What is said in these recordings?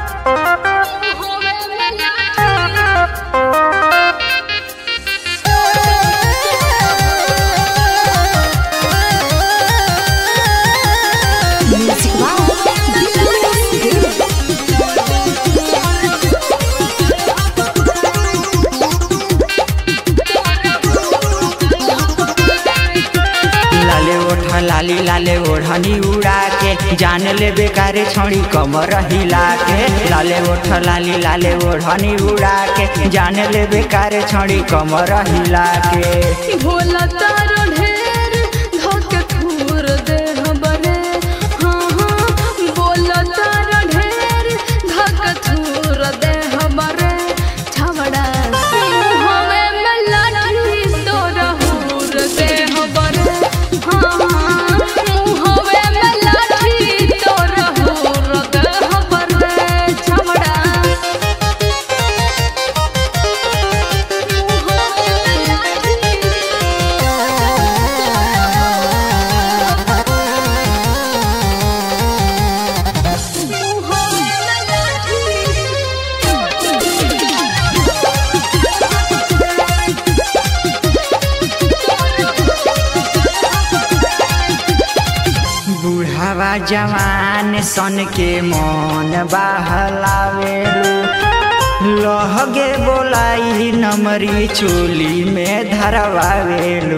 Music लाले ओढ़ लाली लाले ओढ़नी उड़ा के जान ले बेकारे छड़ी कमर हिला के लाले ओढ़ लाली लाले ओढ़नी उड़ा के जान ले बेकारे छड़ी कमर हिला के भोला तारो ढेर धोके खूर दे हमरे हाँ हाँ बोला तारो ढेर धोके खूर दे हमरे छवड़ा हवे में लाठी तोरा हूर दे हमरे हाँ हाँ हवे में लाठी तोरा हूर दे हमरे छवड़ा बूढ़ावा जवान सन के मन बहलावेलू लहगे बोलाई नमरी चोली में धरवावेलू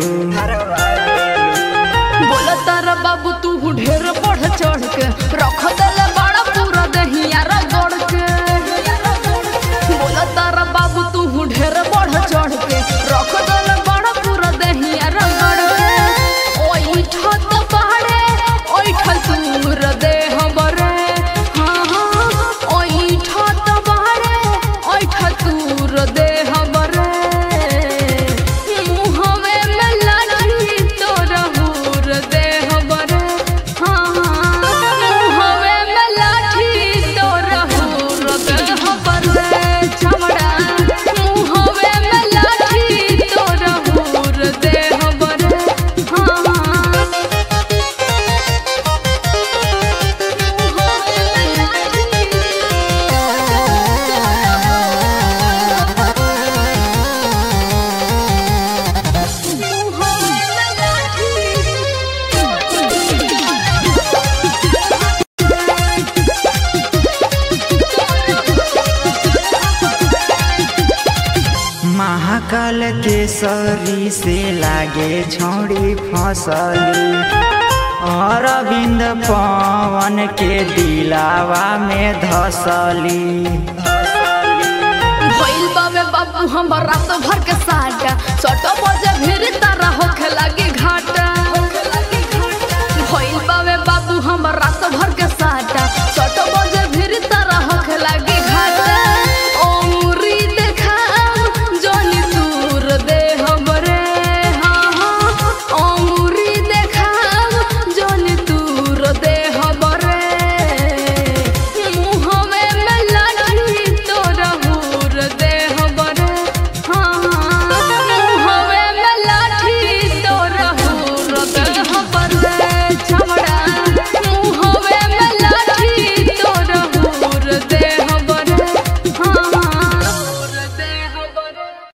बोला तारा बाबू तू ढेर बढ़ चढ़ के रख दले बड़ा पूरा दहिया रगड़ के बोला तारा बाबू तू ढेर बढ़ चढ़ के रख दले बड़ा पूरा दहिया रगड़ के ओई ठत पहाड़े ओई ठत दूर दे हमरे हाँ हाँ ओई ठत पहाड़े ओई ठत दूर दे हमरे मुहवे में लाठी तोरा हूर दे हमरे हाँ हाँ मुहवे में लाठी तोरा हूर दे हमरे छमड़ा मुहवे में लाठी तोरा हूर दे हमरे हाँ हाँ महाकाल के सरी से लागे छौड़ी फसली अरविंद पवन के दिलावा में धसली भइल बाबे बाबू हमर रात भर के साटा सटो बजे फिर तारा होखे लगी घाट